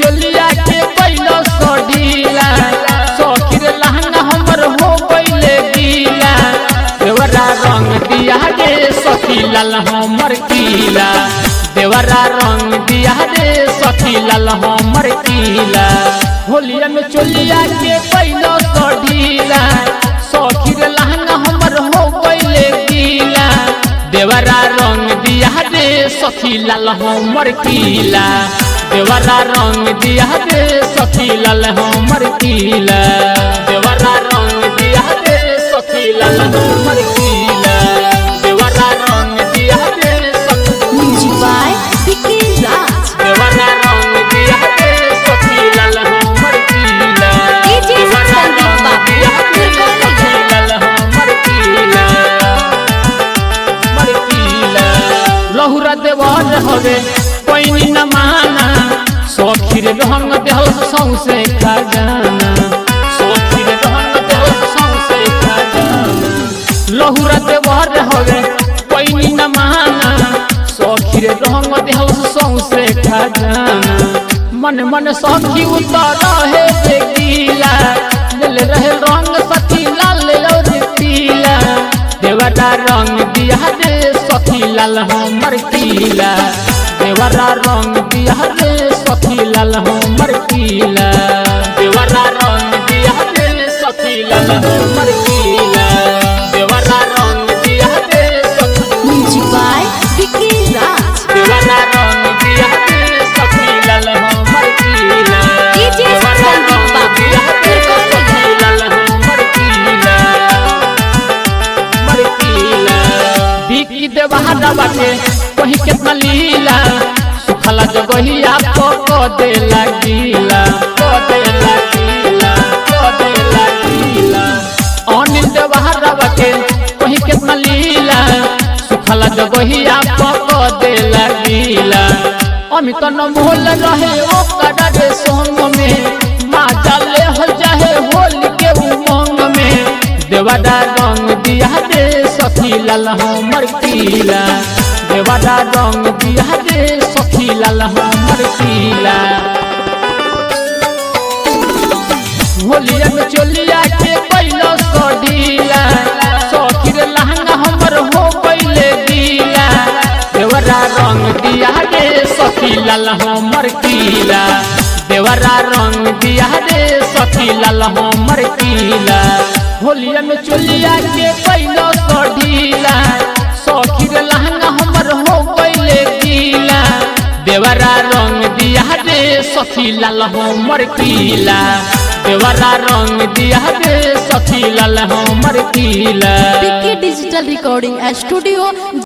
चोलिया के पहिलो सढीला सखी रे लहंगा हमर हो गइले गीला देवरा रंग दिया रे सखी लाल हमर कीला देवरा रंग दिया रे सखी लाल हमर कीला होलिया में चोलिया के पहिलो सढीला सखी रे लहंगा हमर हो गइले गीला देवरा रंग दिया रे सखी लाल हमर कीला देवरा रंग दिया रे सखी लाल हमर कीला देवरा रंग दिया रे सखी लाल हमर कीला देवरा रंग दिया रे सखी Music by Vicky Raj. देवरा रंग दिया रे सखी लाल हमर कीला DJ देवरा संदीप रंग बाबू, दिया रे सखी लाल हमर कीला मरकीला लहुरा देवर हवे पैनी न माना सखीर रंग देहल सौसे खजाना सखीर रंग देहल सौसे खजाना लहुरा देवर हवे पैनी न माना सखीर रंग देहल सौसे खजाना मन मन सखी उतर रहे देखीला दिल रहे रंग सखी लाल और पीला देवरा रंग दिया रे सखी लाल हमर कीला देवरा रंग दिया रे सखी लाल हमर कीला देवरा रंग दिया रे सखी लाल हमर कीला देवरा रंग दिया रे सखी Music by Vicky Raj. देवरा रंग दिया रे सखी लाल हमर कीला DJ देवरा संदीप रंग बाबू, दिया रे सखी लाल हमर कीला मरकीला बिकी देवहारा बाटे वही केतना लीला सुखला जगहिया को को दे लगीला को दे लगीला को दे लगीला अनिल देवहारा बाटे वही केतना लीला सुखला जगहिया को को दे लगीला अमित न मोहल रहे ओ कड़ा रे सोंग में माँ जाले हो जाहे होली के उमंग में देवदा रंग दिया रे सखी लाल हमर कीला देवदा रंग दिया रे सखी लाल हमर कीला होलिया में चोलिया के पहिलो सढीला सखी रे लहंगा हमर हो पहिले गीला देवरा रंग दिया रे सखी लाल हमर कीला देवरा रंग दिया रे सखी लाल हमर कीला होलिया में चोलिया के पहिलो सढीला सखी रे लहंगा हमर हो पहिले गीला देवरा रंग दिया रे सखी लाल हमर कीला देवरा रंग दिया रे सखी लाल हमर कीला Vicky Digital Recording Studio.